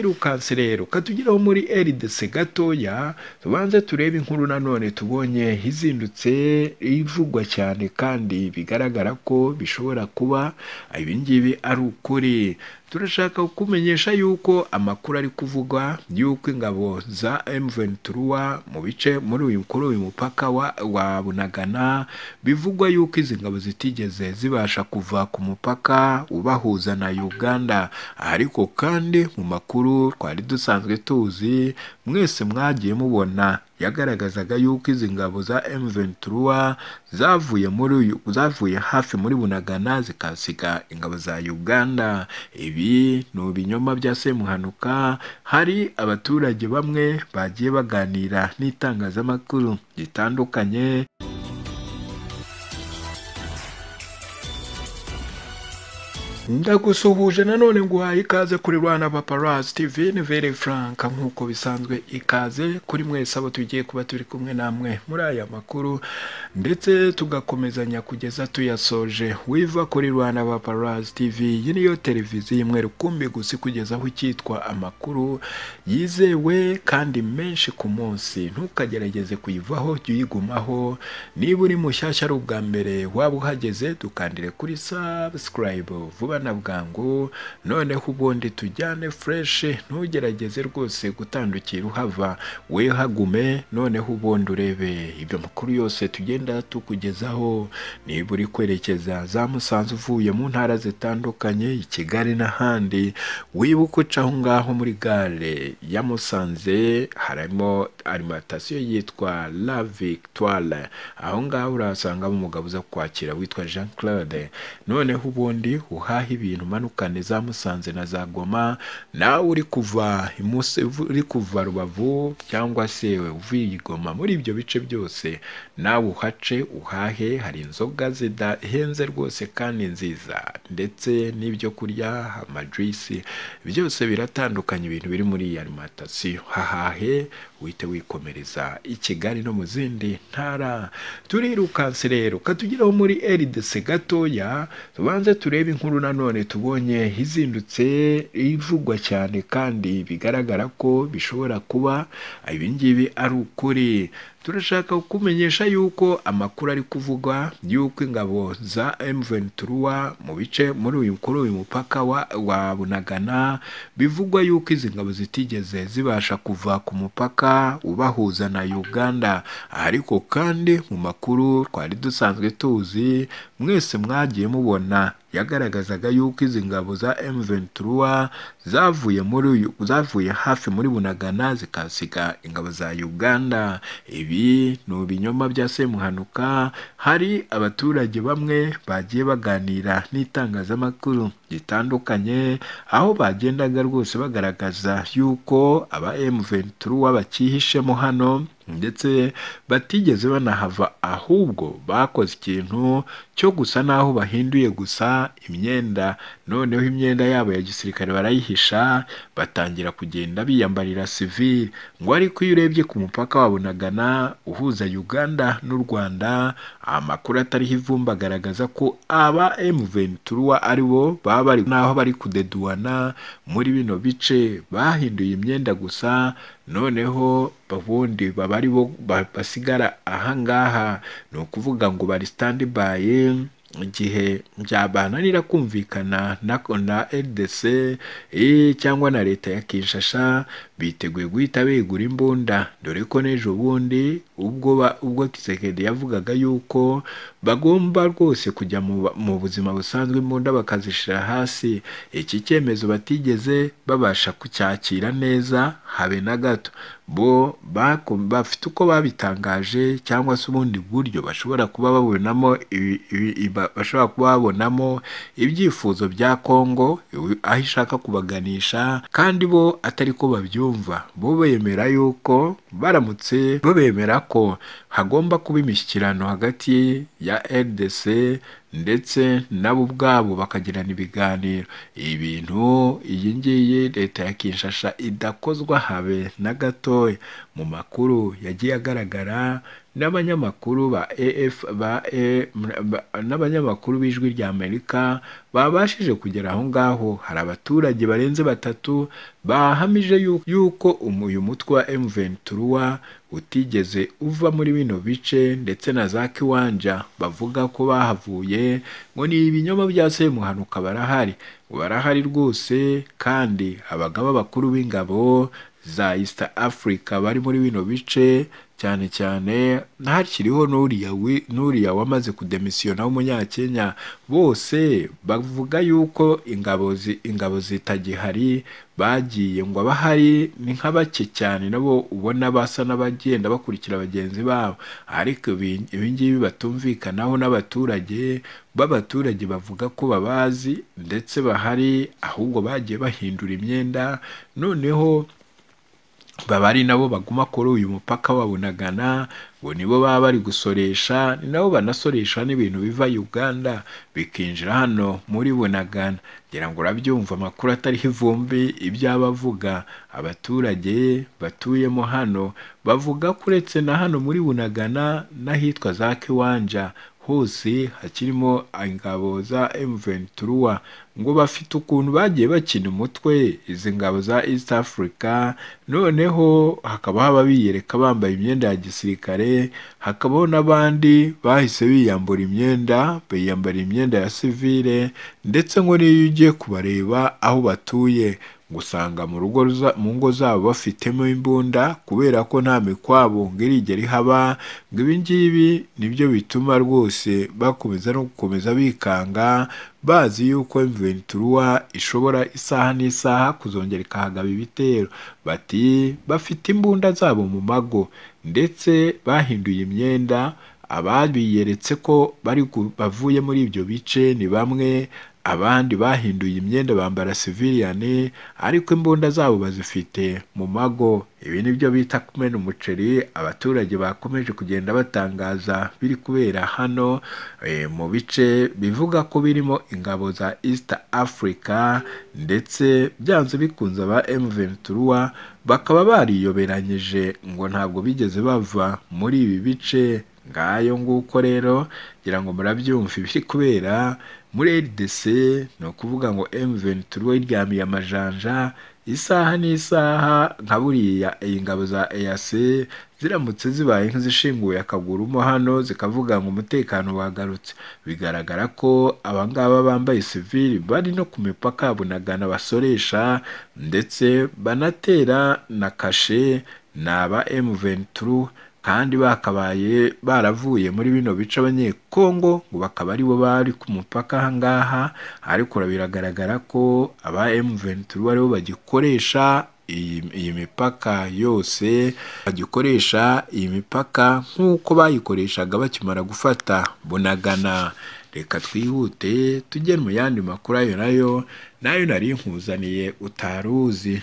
turirukanse tugeraho muri eridese gatoya tubanze turebe inkuru nanone tubonye izindutse ivugwa cyane kandi bigaragara ko bishobora kuba ibingibi ari ukuri turashaka kukumenyesha yuko amakuru ari kuvugwa y'uko ingabo za M23 mu bice muri uyu kuri uyu mupaka wa, wa Bunagana bivugwa yuko izi ngabo zitigeze zibasha kuva ku mupaka ubahuza na Uganda ariko kandi mu makuru twari dusanzwe tuzi mwese mwagiye mubona yagaragazaga yuko izi ngabo za M23 zavuye muri zavuye hafi muri Bunagana zikasiga ingabo za Uganda ibi ni ibinyoma bya Semuhanuka hari abaturage bamwe bagiye baganira n'itangazamakuru ritandukanye ndagusuhuje nanone nguhaye ikaze kuri rwanda paparazzi tv ni vere frank nk'uko bisanzwe ikaze kuri mwese abo tugiye kuba turi kumwe namwe muri aya makuru ndetse tugakomezanya kugeza tuyasoje wiva kuri rwanda paparazzi tv iyi niyo televiziyo imwe rukumbi gusa kugeza aho icyitwa amakuru yizewe kandi menshi ku munsi ntukagerageze kuyivaho jya uyigumaho niba uri mushyashya ari ubwa mbere waba uhageze dukandire kuri subscribe vuba na bwangu noneho ubundi tujyane fureshi ntugerageze rwose gutandukira uhava wehagume noneho ubundi urebe ibyo makuru yose tugenda tukugezaho niba uri kwerekeza za musanze uvuye mu ntara zitandukanye i kigali n'ahandi wibuke uca aho ngaho muri gare ya musanze harimo arimantasiyo yitwa la victoire aho ngaho urahasangamo umugabo uza kwakira witwa jean claude noneho ubundi uha uhaha ibintu umanukane za musanze na za goma nawe uri kuva uri kuva rubavu cyangwa se uvuye i goma muri ibyo bice byose nawe uhace uhahe hari inzoga zidahenze rwose kandi nziza ndetse n'ibyo kurya amajwisi byose biratandukanye ibintu biri muri iyi arimantasiyo hahahe wite wikomereza i kigali no mu zindi ntara turirukanse rero katugeraho muri eridese gatoya tubanze turebe inkuru nanone tubonye izindutse ivugwa cyane kandi bigaragara ko bishobora kuba ibingibi ari ukuri turashaka kukumenyesha yuko amakuru ari kuvugwa y'uko ingabo za M23 mu bice muri uyu kuri uyu mupaka wa, wa Bunagana bivugwa yuko izi ngabo zitigeze zibasha kuva ku mupaka ubahuza na Uganda ariko kandi mu makuru twari dusanzwe tuzi mwese mwagiye mubona yagaragazaga yuko izi ngabo za M23 zavuye muri zavuye hafi muri Bunagana zikasiga ingabo za Uganda ibi ibi ni ibinyoma bya Semuhanuka hari abaturage bamwe bagiye baganira n'itangazamakuru ritandukanye aho bagendaga rwose bagaragaza yuko aba M23 bakihishemo hano ndetse batigeze banahava ahubwo bakoze ikintu cyo gusa naho bahinduye gusa imyenda noneho imyenda yabo ya gisirikare barayihisha batangira kugenda biyambarira sivili ngo ariko iyo urebye ku mupaka wabonagana uhuza Uganda n'u Rwanda amakuru atariho ivumba agaragaza ko aba M23 aribo baba bari naho bari kudeduana muri bino bice bahinduye imyenda gusa noneho ubundi baba ari bo basigara ahangaha ni ukuvuga ngo bari sitandibayi igihe byabananira kumvikana na na RDC cyangwa na leta ya Kinshasa biteguye guhita begura imbunda dore ko n'ejo bundi ubwo ubwo Kisekedi yavugaga yuko bagomba rwose kujya mu buzima busanzwe imbunda bakazishira hasi iki cyemezo batigeze babasha kucyakira neza habe na gato bo bafite uko babitangaje cyangwa se ubundi buryo bashobora kuba babonamo bashobora kuba babonamo ibyifuzo bya Kongo aho ishaka kubaganisha kandi bo atari ko babyumva bo bemera yuko baramutse bemera ko hagomba kuba imishyikirano hagati ya RDC ndetse nabo ubwabo bakagirana ibiganiro ibi bintu iyi ngiyi leta ya Kinshasa idakozwa habe na gatoya mu makuru yagiye agaragara n'abanyamakuru ba AF ba E- ba- n'abanyamakuru b'ijwi rya Amerika babashije kugera aho ngaho hari abaturage barenze batatu bahamije yu- yuko umu- uyu mutwe wa M23 utigeze uva muri bino bice ndetse na za Kiwanja bavuga ko bahavuye ngo ni ibinyoma bya Semuhanuka barahari ngo barahari rwose kandi abagaba bakuru b'ingabo za East Africa bari muri bino bice cyane cyane hakiriho n'uriya wi- n'uriya wamaze kudemisiyona w'umunyakenya bose bavuga yuko ingabo zi- ingabo zitagihari bagiye ngo abahari ni nka bake cyane nabo ubona basa n'abagenda bakurikira bagenzi babo ariko ibi ibi ngibi batumvikanaho n'abaturage b'abaturage bavuga ko babazi ndetse bahari ahubwo bagiye bahindura imyenda noneho baba ari nabo baguma kuri uyu mupaka wabunagana ngo nibo baba bari gusoresha ni nabo banasoresha n'ibintu biva Uganda bikinjira hano muri bunagana ngira ngo urabyumva amakuru atariho ivumbi ibyaba avuga abaturage batuyemo hano bavuga ko uretse na hano muri bunagana n'ahitwa za Kiwanja hose hakirimo ingabo za M23 ngo bafite ukuntu bagiye bakina umutwe izi ngabo za East Africa noneho hakaba haba biyereka bambaye imyenda ya gisirikare hakabaho n'abandi bahise biyambura imyenda biyambara imyenda ya sivile ndetse ngo n'iyo ugiye kubareba aho batuye gusanga mu rugo za- mu ngo zabo bafitemo imbunda kubera ko nta mikwabo ngo irigera ihaba ngo ibi ngibi nibyo bituma rwose bakomeza no gukomeza bikanga bazi yuko Ventura ishobora isaha n'isaha kuzongera ikahagaba ibitero bati bafite imbunda zabo mu mago ndetse bahinduye imyenda ababiyeretse ko bari gu- bavuye muri ibyo bice ni bamwe abandi bahinduye imyenda bambara siviliyani ariko imbunda zabo bazifite mu mago ibi ni byo bita kumena umuceri abaturage bakomeje kugenda batangaza biri kubera hano eh, mu bice bivuga ko birimo ingabo za East Africa ndetse byanze bikunze aba M23 bakaba bariyoberanyije ngo ntabwo bigeze bava muri ibi bice ngayo nguko rero ngira ngo murabyumva ibiri kubera muri RDC ni ukuvuga ngo M23 iryamiye amajanja isaha n'isaha nka buriya ingabo za EAC ziramutse zibaye nk'izishinguye akagurumo hano zikavuga ngo umutekano wagarutse bigaragara ko abangaba bambaye sivili bari no ku mipaka ya bunagana basoresha ndetse banatera na kashe ni aba M23 kandi bakabaye baravuye muri bino bice abanyekongo ngo bakaba aribo bari ku mupaka aha ngaha ariko ura- biragaragara ko aba M23 aribo bagikoresha iyi, iyi mipaka yose bagikoresha iyi mipaka nk'uko bayikoreshaga bakimara gufata bunagana reka twihute tujye mu yandi makuru ayo nayo nayo nari nkuzaniye utaruzi